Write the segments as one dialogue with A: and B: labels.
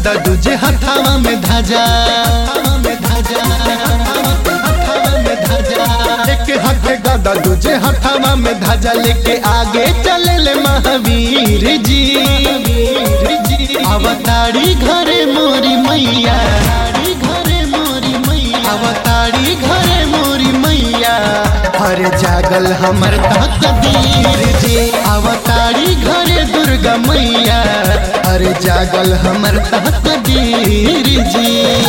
A: गदा दूजे हथावा में धाजा हथावा में धाजा हथावा में धाजा एक हाथे गदा दूजे हथावा में धाजा लेके आगे चले ले महावीर जी अवतारी घरे मोरी मैया घरे मोरी मैया अवतारी घरे मोरी मैया हर जागल हमर तकदीर जी अवतारी घरे दुर्गा मैया हर जागल हमर तकदीर जी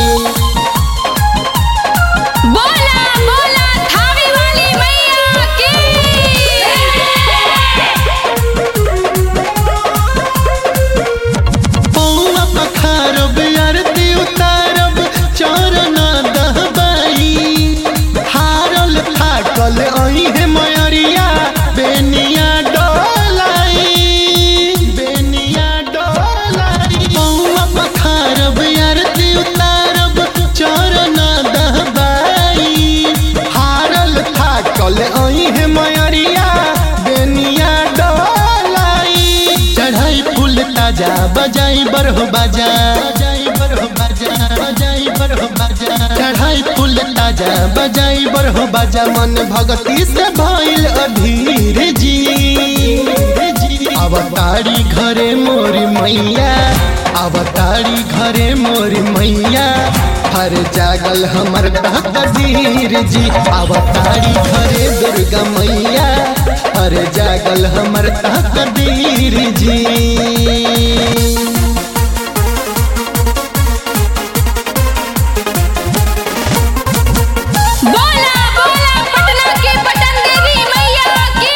B: बोला बोला थावी वाली मैया की
A: पौवा पखारब आरती उतारब चरण दहबाई हारल थाकल अहे मयरिया बेनिया डोलाई बेनिया डोलाई पौवा पखारब आरती उतारब चरण दहबाई हारल थाकल अहे मयरिया बेनिया डोलाई चढ़ाई फूल ताजा बजाई बरहो बाजा बजाई बरहो बाजा बजाई बरहो बाजा चढ़ाई फूल ताजा बजाई बरहो बाजा मन भगती से भइल अधीर जी अवतारी घरे मोरी मैया अवतारी घरे मोरी मैया हर जागल हमर तकदीर जी अवतारी घरे दुर्गा मैया हर जागल हमर तकदीर जी
B: बोला बोला पटना की पटन देवी मैया की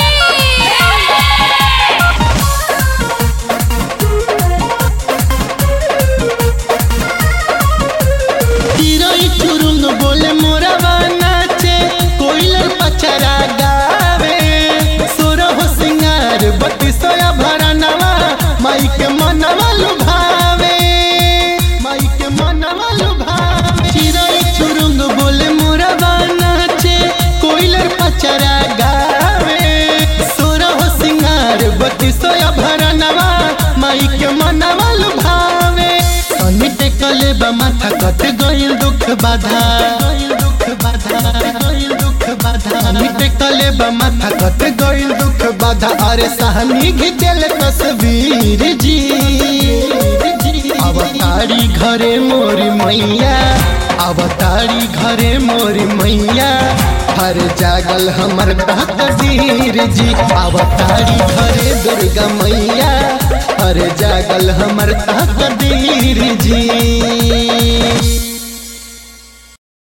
A: चिरई चुरुंग बोले मोरवा नाचे कोइलर पचरा गावे सोर हो सिंगार बत्ती सोया भरनवा माई के मनवा लुभावे माई के मनवा लुभावे चिरई चुरुंग बोले मोरवा नाचे कोइलर पचरा गावे सोर हो सिंगार बत्ती सोया भरनवा माई के मनवा लुभावे सनी टेकले बा माथा कट गइल दुख बाधा दुख बाधा गइल दुख बाधा सनी टेकले बा माथा कट गइल दुख बाधा अरे सहनी घिचल तस्वीर जी अवतारी घरे मोरी मैया अवतारी घरे मोरी मैया हर जागल हमर तकदीर जी अवतारी घरे दुर्गा मैया हर जागल हमर तकदीर जी